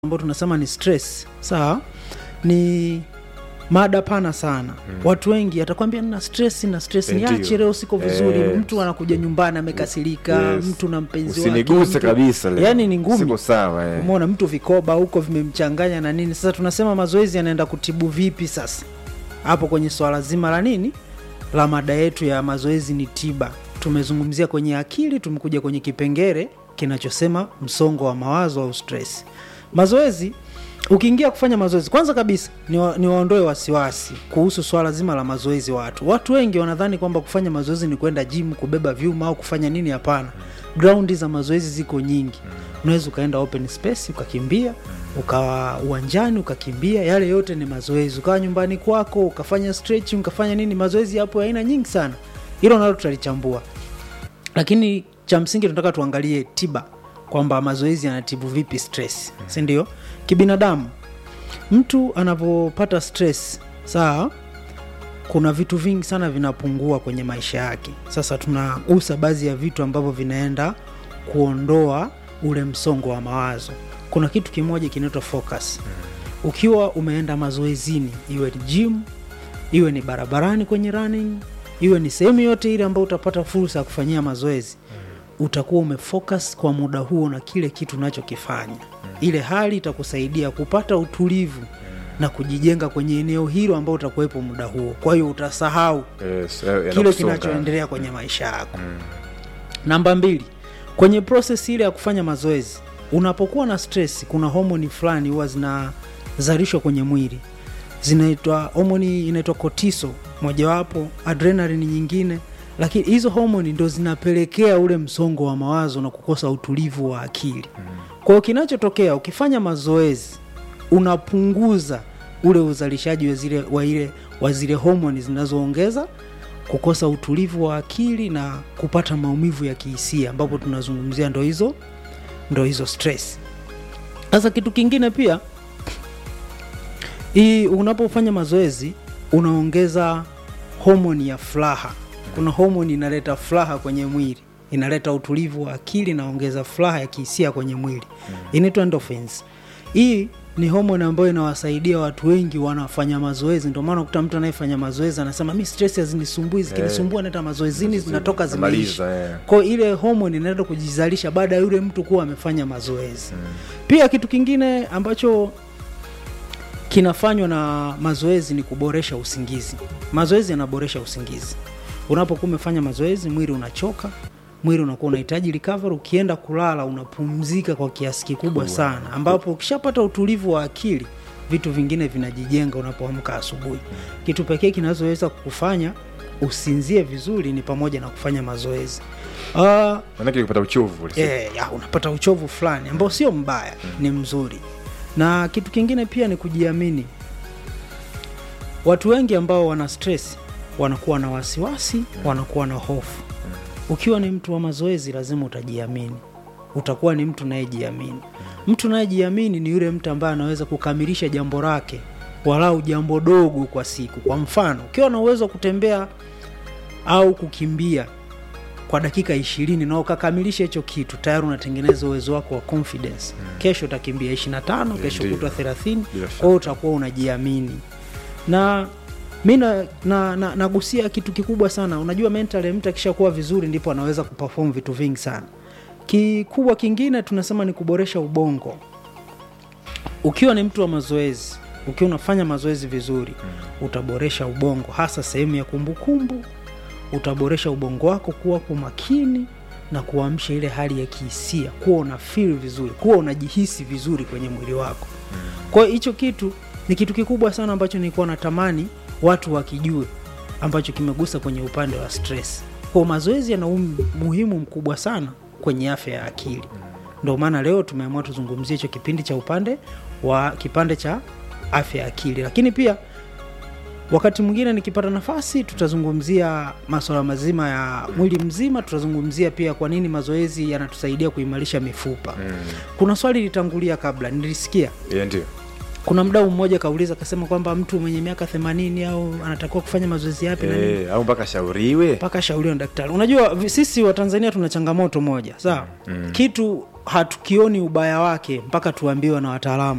ambayo tunasema ni stress sawa ni mada pana sana mm. watu wengi atakwambia nina stress na stress Eh, niache ndio. leo siko vizuri Eh. mtu anakuja nyumbani amekasirika Yes. mtu na mpenzi wake usiniguse mtu- kabisa leo. yani ni ngumi siko sawa eh. umeona mtu vikoba huko vimemchanganya na nini sasa tunasema mazoezi yanaenda kutibu vipi sasa hapo kwenye swala zima la nini la mada yetu ya mazoezi ni tiba tumezungumzia kwenye akili tumekuja kwenye kipengere kinachosema msongo wa mawazo au stress mazoezi ukiingia kufanya mazoezi kwanza kabisa ni, wa, ni waondoe wasiwasi kuhusu swala zima la mazoezi watu watu wengi wanadhani kwamba kufanya mazoezi ni kwenda gym kubeba vyuma au kufanya nini hapana graundi za mazoezi ziko nyingi unaweza ukaenda open space ukakimbia ukawa uwanjani ukakimbia yale yote ni mazoezi ukawa nyumbani kwako ukafanya stretching ukafanya nini mazoezi yapo ya aina nyingi sana hilo nalo tutalichambua lakini cha msingi tunataka tuangalie tiba kwamba mazoezi yanatibu vipi stress si ndio kibinadamu mtu anavyopata stress sawa kuna vitu vingi sana vinapungua kwenye maisha yake sasa tunagusa baadhi ya vitu ambavyo vinaenda kuondoa ule msongo wa mawazo kuna kitu kimoja kinaitwa focus ukiwa umeenda mazoezini iwe ni gym iwe ni barabarani kwenye running iwe ni sehemu yote ile ambayo utapata fursa ya kufanyia mazoezi utakuwa umefocus kwa muda huo na kile kitu unachokifanya ile hali itakusaidia kupata utulivu na kujijenga kwenye eneo hilo ambao utakuwepo muda huo kwa hiyo utasahau Yes, eh, kile yanakusonga. kinachoendelea kwenye maisha yako namba mbili kwenye proses ile ya kufanya mazoezi unapokuwa na stress kuna homoni fulani huwa zinazalishwa kwenye mwili zinaitwa homoni inaitwa kotiso mojawapo adrenalin nyingine lakini hizo homoni ndo zinapelekea ule msongo wa mawazo na kukosa utulivu wa akili kwa hiyo kinachotokea ukifanya mazoezi unapunguza ule uzalishaji wa zile wa ile wa zile homoni zinazoongeza kukosa utulivu wa akili na kupata maumivu ya kihisia ambapo tunazungumzia ndo hizo ndo hizo stress sasa kitu kingine pia hii unapofanya mazoezi unaongeza homoni ya furaha kuna homoni inaleta furaha kwenye mwili inaleta utulivu wa akili inaongeza furaha ya kihisia kwenye mwili inaitwa endorphins hii ni homoni ambayo inawasaidia watu wengi wanafanya mazoezi ndio maana ukuta mtu anayefanya mazoezi anasema mi stress hazinisumbui zikinisumbua naenda mazoezini zinatoka zimeisha Namaliza, eh. kwa hiyo ile homoni inaenda kujizalisha baada ya yule mtu kuwa amefanya mazoezi pia kitu kingine ambacho kinafanywa na mazoezi ni kuboresha usingizi mazoezi yanaboresha usingizi unapokuwa umefanya mazoezi mwili unachoka mwili unakuwa unahitaji recovery ukienda kulala unapumzika kwa kiasi kikubwa sana ambapo ukishapata utulivu wa akili vitu vingine vinajijenga unapoamka asubuhi kitu pekee kinachoweza kukufanya usinzie vizuri ni pamoja na kufanya mazoezi uh, Manake kupata uchovu ulisema. yeah, ya, unapata uchovu fulani ambao sio mbaya ni mzuri na kitu kingine pia ni kujiamini watu wengi ambao wana stress wanakuwa na wasiwasi wanakuwa na hofu ukiwa ni mtu wa mazoezi lazima utajiamini utakuwa ni mtu unayejiamini mtu unayejiamini ni yule mtu ambaye anaweza kukamilisha jambo lake walau jambo dogo kwa siku kwa mfano ukiwa na uwezo wa kutembea au kukimbia kwa dakika ishirini na ukakamilisha hicho kitu tayari unatengeneza uwezo wako wa confidence kesho utakimbia 25 kesho Ndio. kutwa 30 Bila kwa hiyo utakuwa unajiamini na mi na, na, na, nagusia kitu kikubwa sana unajua mentally mtu akishakuwa vizuri ndipo anaweza kuperform vitu vingi sana kikubwa kingine tunasema ni kuboresha ubongo ukiwa ni mtu wa mazoezi ukiwa unafanya mazoezi vizuri utaboresha ubongo hasa sehemu ya kumbukumbu utaboresha ubongo wako kuwa kwa makini na kuamsha ile hali ya kihisia kuwa una feel vizuri kuwa unajihisi vizuri kwenye mwili wako kwa hiyo hicho kitu ni kitu kikubwa sana ambacho nilikuwa natamani watu wakijue ambacho kimegusa kwenye upande wa stress kwa mazoezi yana umuhimu mkubwa sana kwenye afya ya akili ndio maana leo tumeamua tuzungumzie hicho kipindi cha upande wa kipande cha afya ya akili lakini pia wakati mwingine nikipata nafasi tutazungumzia maswala mazima ya mwili mzima tutazungumzia pia kwa nini mazoezi yanatusaidia kuimarisha mifupa Mm. kuna swali litangulia kabla nilisikia Yeah, ndio kuna mdau mmoja kauliza akasema kwamba mtu mwenye miaka themanini au anatakiwa kufanya mazoezi yapi na nini Eh, au mpaka shauriwe mpaka shauriwa na daktari unajua vi- sisi wa tanzania tuna changamoto moja sawa mm. kitu hatukioni ubaya wake mpaka tuambiwe na wataalamu